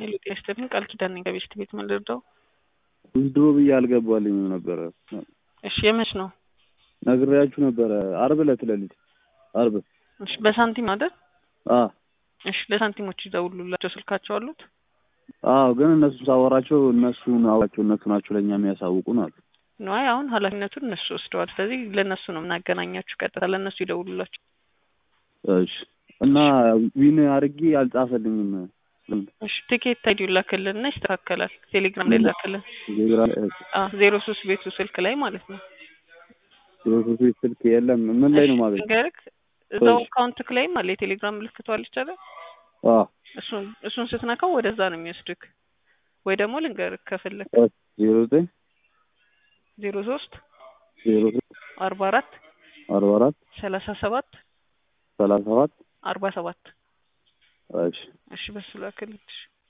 ሄሎ ጤና ይስጥልኝ ቃል ኪዳን ነኝ ከቤስት ቤት ምን ልርዳው? ድሮ ብዬ አልገባልኝም ነበረ። እሺ የመች ነው? ነግሬያችሁ ነበረ። አርብ ዕለት ሌሊት አርብ። እሺ በሳንቲም አይደል? አዎ እሺ ለሳንቲሞች ይደውሉላቸው ስልካቸው አሉት? አዎ፣ ግን እነሱ ሳወራቸው እነሱን አዋቸው እነሱ ናቸው ለእኛ የሚያሳውቁን አሉ። ነዋይ አሁን ኃላፊነቱን እነሱ ወስደዋል። ስለዚህ ለእነሱ ነው የምናገናኛችሁ። ቀጥታ ለእነሱ ይደውሉላቸው። እሺ እና ዊን አድርጌ አልጻፈልኝም። እሺ ቲኬት አይዲው ላክልን እና ይስተካከላል። ቴሌግራም ላይ ላክልን። ዜሮ ሶስት ቤቱ ስልክ ላይ ማለት ነው። ዜሮ ስልክ የለም። ምን ላይ ነው ማለት ንገርክ እዛው አካውንትክ ላይም አለ የቴሌግራም ምልክቷ አለች አይደል? እሱን እሱን ስትነካው ወደዛ ነው የሚወስድክ። ወይ ደግሞ ልንገርክ ከፈለክ ዜሮ ዘጠኝ ዜሮ ሶስት ዜሮ ሶስት አርባ አራት አርባ አራት ሰላሳ ሰባት ሰላሳ ሰባት አርባ ሰባት እሺ እሺ በሱ ላክልሽ።